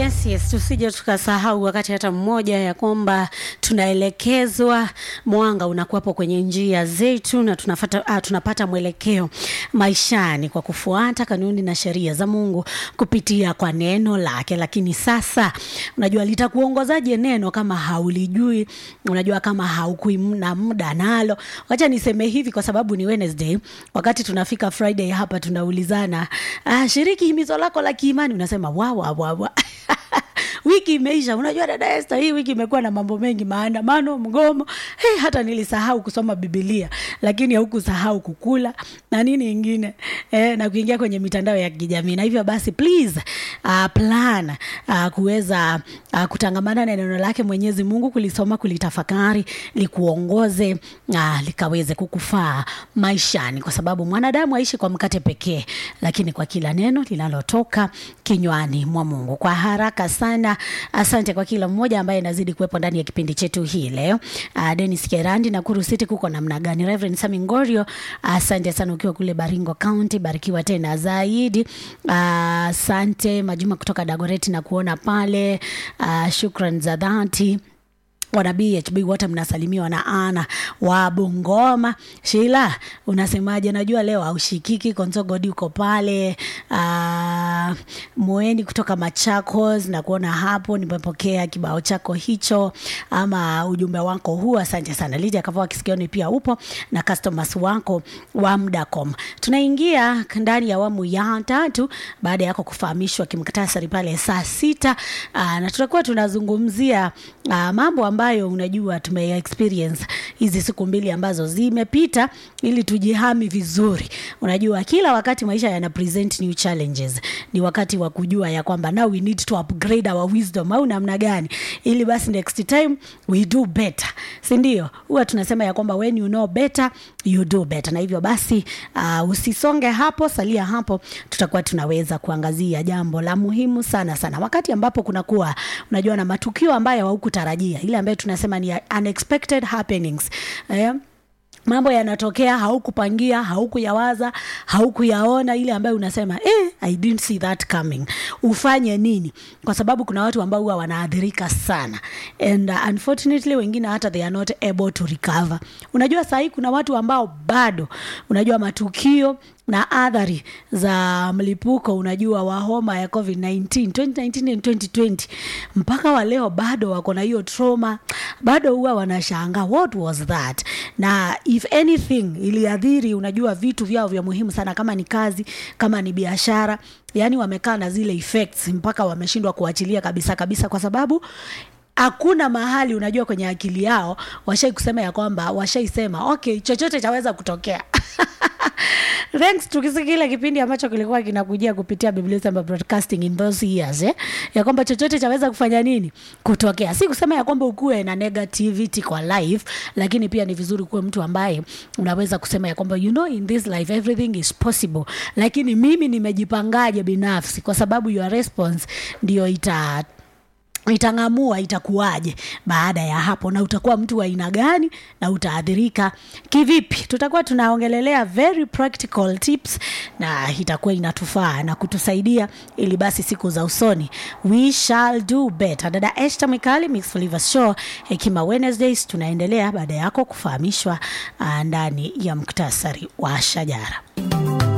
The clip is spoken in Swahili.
Yes, yes, tusije tukasahau wakati hata mmoja ya kwamba tunaelekezwa, mwanga unakuwapo kwenye njia zetu na tunafata, ah, tunapata mwelekeo maishani kwa kufuata kanuni na sheria za Mungu kupitia kwa neno lake. Lakini sasa, unajua litakuongozaje neno kama haulijui? Unajua kama haukui na muda nalo. Wacha niseme hivi kwa sababu ni Wednesday, wakati tunafika Friday hapa tunaulizana, ah, shiriki himizo lako la kiimani, unasema wa wa wa wa wiki imeisha. Unajua dada Esther, hii wiki imekuwa na mambo mengi, maandamano, mgomo. Hey, hata nilisahau kusoma Biblia, lakini haukusahau kukula na nini ingine eh, na kuingia kwenye mitandao ya kijamii. Na hivyo basi, please uh, plan uh, kuweza uh, kutangamana na neno lake Mwenyezi Mungu, kulisoma, kulitafakari, likuongoze uh, likaweze kukufaa maishani, kwa sababu mwanadamu aishi kwa mkate pekee, lakini kwa kila neno linalotoka kinywani mwa Mungu. Kwa haraka sana, asante kwa kila mmoja ambaye anazidi kuwepo ndani ya kipindi chetu hii leo. Uh, Dennis Kerandi na Kuru City, kuko namna gani? Reverend Sami Ngorio, asante sana ukiwa kule Baringo County, barikiwa tena zaidi. Asante uh, Majuma kutoka Dagoreti na kuona pale. Uh, shukran za dhati wana BHB wote mnasalimiwa na Ana wa Bungoma. Sheila, unasemaje? Najua leo haushikiki. Konsogodi uko pale. Uh, Moeni kutoka Machakos na kuona hapo, nimepokea kibao chako hicho ama ujumbe wako huu, asante sana. Lidia Kavua Kisikioni pia upo na customers wako wa Mdacom. Tunaingia ndani ya awamu ya tatu baada yako kufahamishwa kimktasari pale saa sita. Uh, na tutakuwa tunazungumzia uh, mambo ambayo unajua tume experience hizi siku mbili ambazo zimepita, ili tujihami vizuri. Unajua kila wakati maisha yana present new challenges, ni wakati wa kujua ya kwamba now we need to upgrade our wisdom, au namna gani, ili basi next time we do better, si ndio? Huwa tunasema ya kwamba when you know better you do better, na hivyo basi uh, usisonge hapo, salia hapo, tutakuwa tunaweza kuangazia jambo la muhimu sana sana, wakati ambapo kunakuwa unajua na matukio ambayo haukutarajia, ile ambayo tunasema ni unexpected happenings eh? mambo yanatokea haukupangia, haukuyawaza, haukuyaona, ile ambayo unasema eh, I didn't see that coming. Ufanye nini? Kwa sababu kuna watu ambao huwa wanaathirika sana and uh, unfortunately wengine hata they are not able to recover. Unajua saa hii kuna watu ambao bado unajua matukio na athari za mlipuko unajua wa homa ya COVID-19 2019 and 2020 mpaka wa leo bado wako na hiyo trauma, bado huwa wanashangaa what was that, na if anything iliadhiri unajua vitu vyao vya muhimu sana, kama ni kazi, kama ni biashara, yani wamekaa na zile effects mpaka wameshindwa kuachilia kabisa kabisa, kwa sababu hakuna mahali unajua kwenye akili yao washai kusema ya kwamba washaisema okay, chochote chaweza kutokea thanks tukisi kile kipindi ambacho kilikuwa kinakujia kupitia Biblia Samba Broadcasting in those years eh? ya kwamba chochote chaweza kufanya nini kutokea. Si kusema ya kwamba ukuwe na negativity kwa life, lakini pia ni vizuri kuwe mtu ambaye unaweza kusema ya kwamba you know in this life everything is possible, lakini mimi nimejipangaje binafsi, kwa sababu your response ndio ita itang'amua itakuwaje baada ya hapo, na utakuwa mtu wa aina gani na utaadhirika kivipi. Tutakuwa tunaongelelea very practical tips, na itakuwa inatufaa na kutusaidia ili basi siku za usoni we shall do better. Dada Esther Mikali, Mix Flavors Show, Hekima Wednesdays, tunaendelea baada yako kufahamishwa ndani ya muktasari wa shajara.